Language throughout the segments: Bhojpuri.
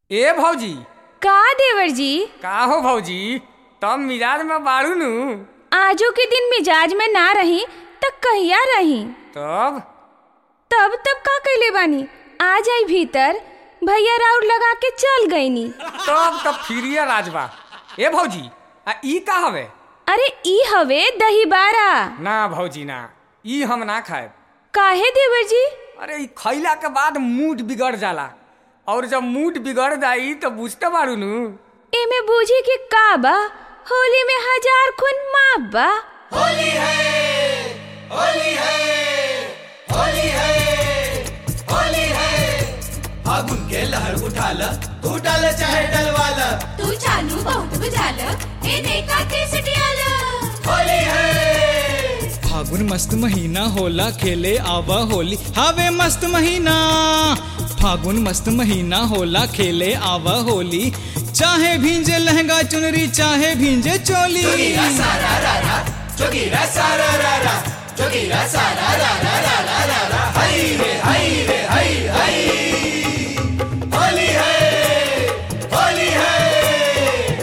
ए भौजी का देवर जी का हो भौजी तब मिजाज में बाड़ू नु आजो के दिन मिजाज में ना रही त कहिया रही तब तब तब का कैले बानी आ जाई भीतर भैया राउर लगा के चल गईनी तब तब फिरिया राजबा ए भौजी आ ई का हवे अरे ई हवे दही बारा ना भौजी ना ई हम ना खाए काहे देवर जी अरे ई खैला के बाद मूड बिगड़ जाला और जब मूड बिगड़ जाई तो बुझते बाड़ू नु एमे बूझे के का बा होली में हजार खून माफ बा होली है होली है होली है होली है फागुन के लहर उठाल तू डाल चाहे डलवाल तू चालू बहुत बुझाल एने का केसटियाल होली है फागुन मस्त महीना होला खेले आवा होली हावे मस्त महीना फागुन मस्त महीना होला खेले आवा होली चाहे भींजे लहंगा चुनरी चाहे भींजे चोली जोगीरा सारा रा रा जोगीरा सारा रा रा जोगीरा सारा रा रा रा रा रा रा हई रे हई रे हई हई होली है होली है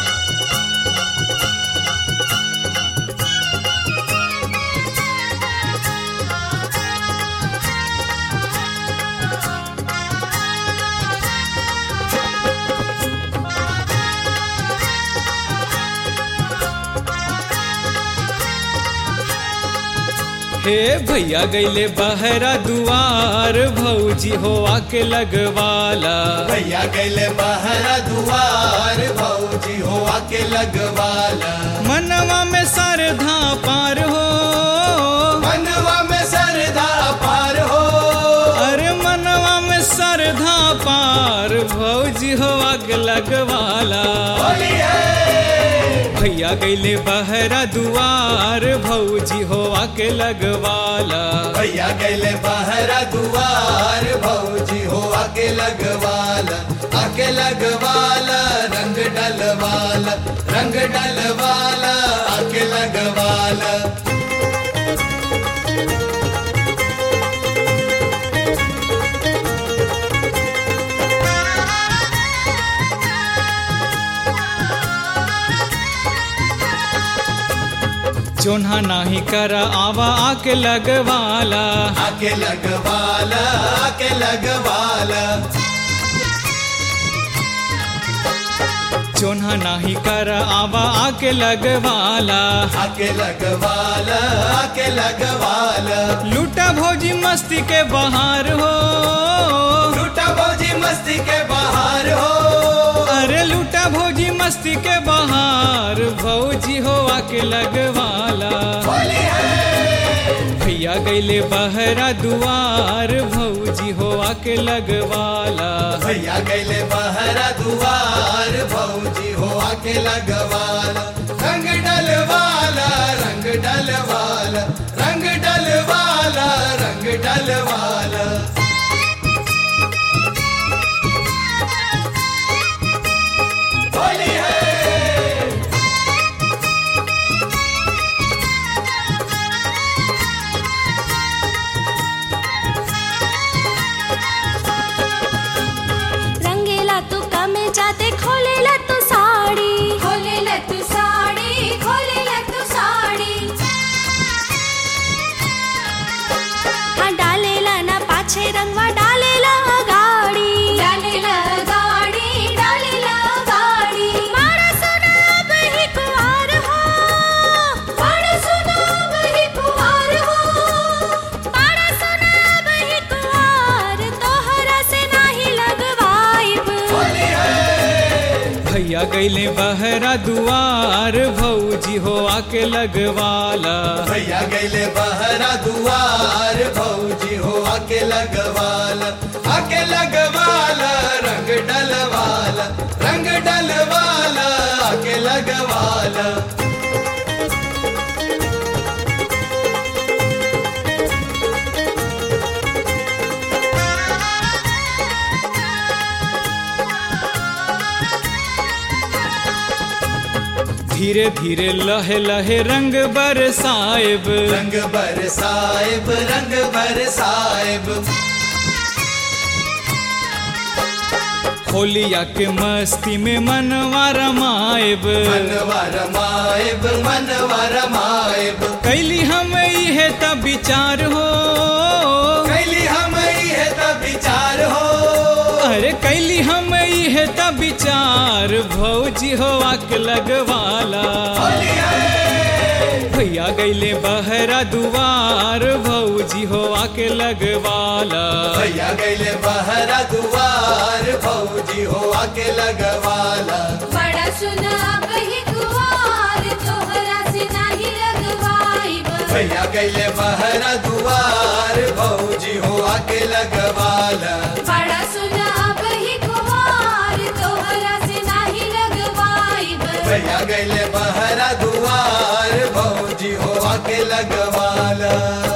हे भैया गईले बहरा दुआर भौजी हो आके लगवाला भैया गैले बहरा दुआर भौजी हो आके लगवाला मनवा में सरधा पार हो मनवा में सरदा पार हो अरे मनवा में सरधा पार भौजी हो आग लगवाला होली है भैया गईले बहरा दुआर भौजी हो आके लगवाला भैया गैले बहरा दुआर भौजी हो आके लगवाला आके लगवाला रंग डलवाला रंग डलवाला आके लगवाला चोन्हा नाही कर आवा आके लगवाला आके लगवाला आके लगवाला चोन्हा नाही कर आवा आके लगवाला आके लगवाला आके लगवाला लूटा भौजी मस्ती के बहार हो लूटा भौजी मस्ती के बाहर हो अरे लूटा भौजी मस्ती के बहार भौजी हो आके लगवाला होली है भैया गईले बहरा दुआर भौजी हो आके लगवाला भैया गैले बहरा दुआर भौजी हो आके लगवाला रंग डलवाला रंग डलवाला रंग डलवाला रंग डलवाला होली है रंगेला तू कमे जाते खोलेला तू साड़ी खोलेला तू साडी खोलेला तू साडी हा डालेला ना पाछे रंगवा डालेला गाड़ी डालेला गाडी डालेला गाडी मारा सोना बही कुवार हो बड़ सुना बही कुवार हो मारा सोना बही कुवार तोहरा से नाही लगवाइब होली है भैया गईले बहरा दुआर भौजी हो आके लगवाला भैया गैले बहरा दुआर भौजी हो आके लगवाला आके लगवाला रंग डलवाला रंग डलवाला आके लगवाला धीरे धीरे लहे लहे रंग बरसाएब रंग बरसाएब रंग बरसाएब होलिया के मस्ती में मनवा रमाएब मनवा रमाएब मनवा रमाएब कैली हम इहे तब विचार हो कैली हम है तब विचार हो अरे कैली हम इहे तब विचार भौजी हो आक लगवाला होली है भैया गैले बहरा दुआर भौजी हो आके लगवाला भैया गैले बहरा दुआर भौजी हो आके लगवाला बड़ा सुना बही कुवार तोहरा से नाही लगवाइब भैया गैले बहरा दुआर भौजी हो आके लगवाला बड़ा सुना बही कुवार तोहरा से नाही लगवाइब भैया गैले बहरा दुआर भौजी हो आके लगवाला